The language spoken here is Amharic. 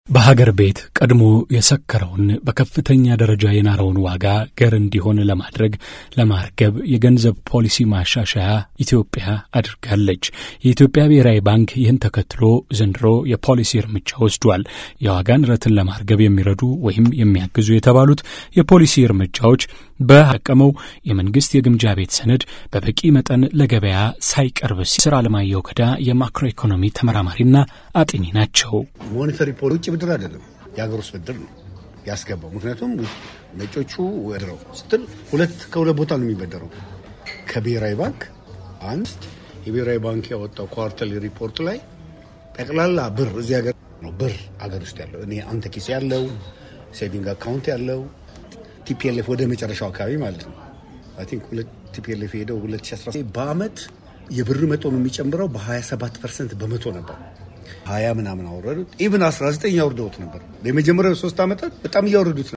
በሀገር ቤት ቀድሞ የሰከረውን በከፍተኛ ደረጃ የናረውን ዋጋ ገር እንዲሆን ለማድረግ ለማርገብ የገንዘብ ፖሊሲ ማሻሻያ ኢትዮጵያ አድርጋለች። የኢትዮጵያ ብሔራዊ ባንክ ይህን ተከትሎ ዘንድሮ የፖሊሲ እርምጃ ወስዷል። የዋጋ ንረትን ለማርገብ የሚረዱ ወይም የሚያግዙ የተባሉት የፖሊሲ እርምጃዎች በአቀመው የመንግስት የግምጃ ቤት ሰነድ በበቂ መጠን ለገበያ ሳይቀርብ ሲስር አለማየሁ ገዳ የማክሮ ኢኮኖሚ ተመራማሪና አጥኚ ናቸው። ሞኔታሪ ፖሊ ውጭ ብድር አይደለም፣ የሀገር ውስጥ ብድር ነው ያስገባው። ምክንያቱም ነጮቹ ወድረው ስትል ሁለት ከሁለት ቦታ ነው የሚበደረው ከብሔራዊ ባንክ አንድ የብሔራዊ ባንክ ያወጣው ኳርተርሊ ሪፖርት ላይ ጠቅላላ ብር እዚህ ሀገር ነው ብር ሀገር ውስጥ ያለው እኔ አንተ ኪስ ያለው ሴቪንግ አካውንት ያለው ቲፒኤልኤፍ ወደ መጨረሻው አካባቢ ማለት ነው። አይ ቲንክ ሁለት ቲፒኤልኤፍ ሄደው 2016 በአመት የብር መጠኑ የሚጨምረው በ27 ፐርሰንት በመቶ ነበር። ሀያ ምናምን አወረዱት። ኢቭን 19 ያወርደውት ነበር። የመጀመሪያው ሶስት ዓመታት በጣም እያወረዱት